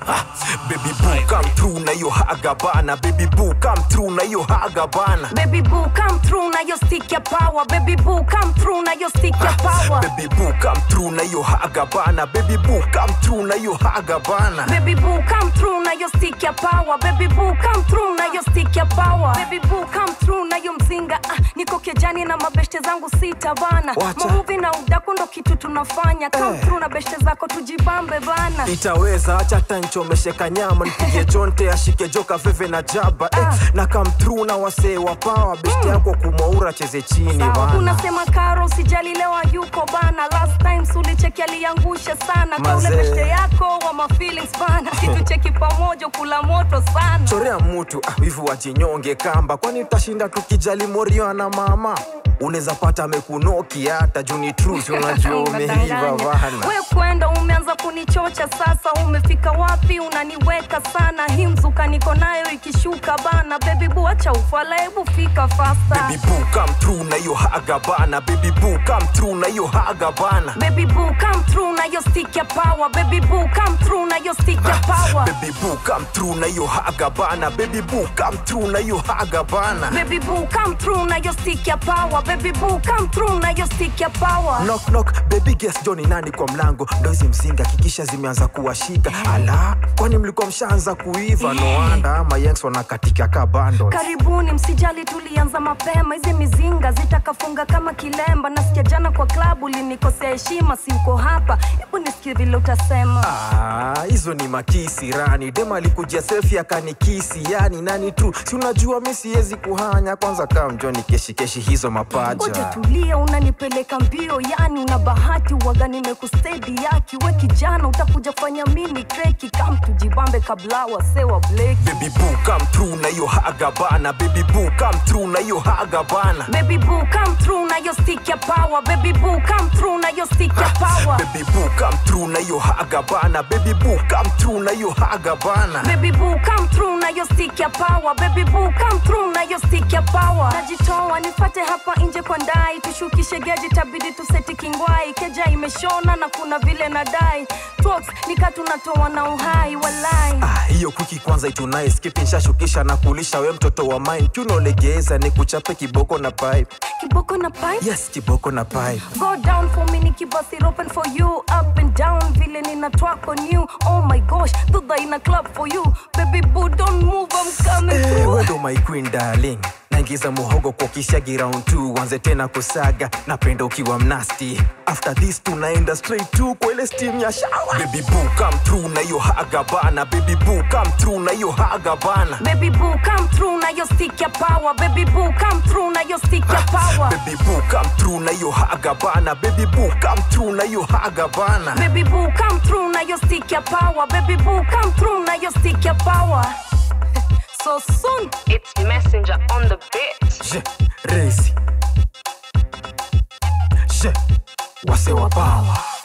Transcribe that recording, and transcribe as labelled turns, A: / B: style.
A: Ah, baby boo come through na hiyo haga bana baby boo come through na hiyo haga bana
B: Baby boo come through na yo stick ya power Baby boo come through na yo stick ya power
A: baby boo come through na hiyo haga bana baby boo come through na hiyo haga bana
B: Baby boo come through na yo stick ya power Baby boo come through na yo stick ya power Baby boo come through na yo mzinga ah, niko kejani na mabeshte zangu sita bana
A: Wacha.
B: Mamuvi na udaku ndo kitu tunafanya Come
A: Eh.
B: through na beshte zako tujibambe bana
A: itaweza acha tanchomeshe kanyama nipige jonte ashike joka veve na jaba eh,
B: Ah.
A: na come through na wasee wa pawa besti yako kumaura cheze chini
B: Sawa,
A: bana
B: unasema karo usijali leo yuko bana last time sulicheki aliangusha sana kaule
A: Mazee.
B: beshte yako wa ma feelings bana kitu cheki pamoja kula moto sana
A: chorea mtu ah, wivu wajinyonge kamba kwani utashinda tukijali morio na mama unaweza pata amekunoki hata juni truth unajua umeiva bana
B: we kwenda umeanza kunichocha sasa umefika wapi unaniweka sana hii mzuka niko nayo ikishuka bana bebi bu acha ufala hebu fika fasta
A: baby boo come through na hiyo haga bana baby boo come through na hiyo haga bana
B: Baby boo come through na yo stick ya power Baby boo come through na yo stick ya power
A: baby boo come through na hiyo haga bana baby boo come through na hiyo haga bana
B: Baby boo come through na yo stick ya power Baby boo come through na yo stick ya power
A: knock knock baby guess Johnny nani kwa mlango ndo hizi msinga kikisha zimeanza kuwashika ala kwani mlikuwa mshaanza kuiva no wonder ama yanks wanakatika ka bundles
B: karibuni msijali tulianza mapema hizi mizinga zitakafunga kama kilemba nasikia jana kwa klabu linikosea heshima simko hapa hebu nisikie vile utasema
A: Ah, hizo ni makisi rani dem alikujia selfie akanikisi yani nani tu si unajua mi siwezi kuhanya kwanza kaa mjoni keshikeshi hizo
B: Ngoja
A: mapaja
B: tulia, unanipeleka mbio, yani una bahati waga, nimekustedi yaki we kijana, utakuja fanya mini kreki, kam tujibambe kabla wasewa bleki.
A: baby boo come through na hiyo haga bana baby boo come through na hiyo haga bana
B: Baby boo come through na yo stick ya power, baby boo come through na yo stick ya power.
A: baby boo come through na hiyo haga bana baby boo come through na hiyo haga bana
B: Baby boo come through na yo stick ya power Baby boo come through na yo stick ya power Najitoa nifate hapa nje kwa ndai Tushukishe geji tabidi tuseti kingwai Keja imeshona na kuna vile nadai Talks nika tunatoa na uhai walai
A: Ah, hiyo kuki kwanza itunae skipi nshashukisha na kulisha we mtoto wa mine tunolegeza ni kuchape kiboko na pipe
B: Kiboko na pipe
A: yes kiboko na pipe
B: Go down for me nikibasi it open for you Up and down vile nina track on you Oh my gosh, dudha ina club for you Baby boo don't move I'm coming
A: Eh,
B: through
A: we ndo my queen darling naingiza muhogo kwa kishagi round 2 wanze tena kusaga napenda ukiwa mnasti after this tunaenda straight to kwa ile steam ya shower baby boo come through na hiyo haga bana baby boo come through na hiyo haga bana
B: Baby boo come through na yo stick ya power Baby boo come through na yo stick ya power
A: baby boo come through na hiyo haga bana baby boo come through na hiyo haga bana
B: Baby boo come through na yo stick ya power Baby boo come through na yo stick ya power So soon
C: It's Messenger on the beat.
A: je resi je wase wa power